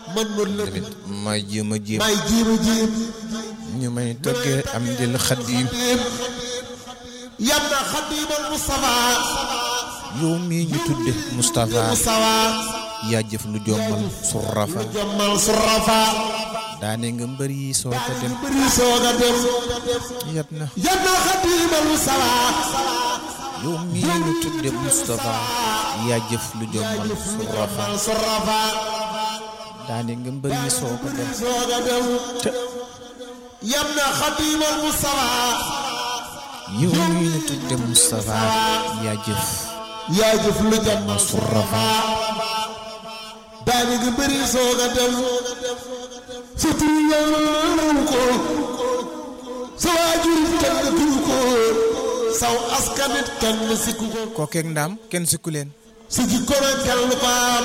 man mën la tamit may jéem a jéem may jiima jiim ñu may tëggee am dil xadim yam na xadimal Mustafa yow mii ñu tudde Moustapha Mustafa yaa jëf lu jommal surrafa jommal surafa daane nga mbër yi soo ko dem bëri sooga dem yat na yam na xadimal Mustafa yow mii ñu tudde Moustapha yaa jëf lu jommal surrafa jommal surafa daane nga mbër yi soo ko dem sooga dem te yam na xadimal Mustafa yow mii ñu tudde Moustapha yaa jëf yaa jëf lu jommal surrafa daani nga bëri sooga dem sa tur yàlla ko sa waajur kenn turu ko saw askanit kenn sikku ko kookeeg ndaam kenn sikku leen sa jikko na kenn ko am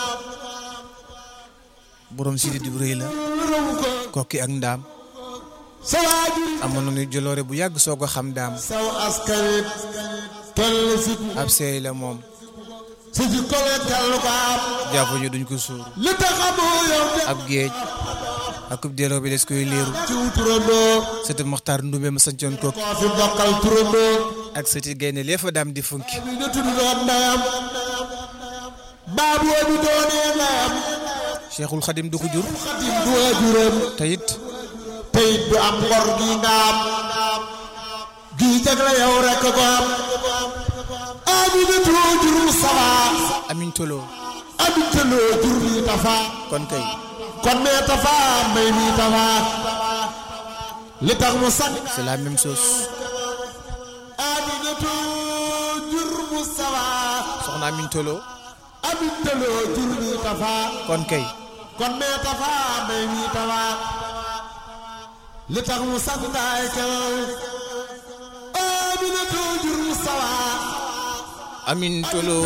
borom si di bu rëy la raw ko kooki ak ndaam sa waajur amoon nañu joloore bu yàgg soo ko xam daam saw askanit kenn sikku ab seey la moom sa jikko na kenn ko am jàpp ñu duñ ko suur li tax amoo yow de ab géej akub delloo bi des koy léeru ci turandoo sëti Moxtaar Ndumbe ma sancoon kook koo fi bokkal turandoo ak sëti gaynde lee fa daam di funki mi nga tudd doon ndeyam baaboo bi doonee ndeyam Cheikhul Xadim du ko jur xadim du waajuram te it teyit du am ngor gi nga am gii jagle yow rek ko am aminatu jur Mustafa amiñ toloo amintaloo jur mi tafa kon kay kon mee tafa may mi tafa li tax mu sax c'est la même chose aminatu jur Mustafa soxna amiñ toloo amintaloo jur mi tafa kon kay kon mee tafa may mi tafa li tax mu sax ndaay kel aminatu jur Mustafa amiñ toloo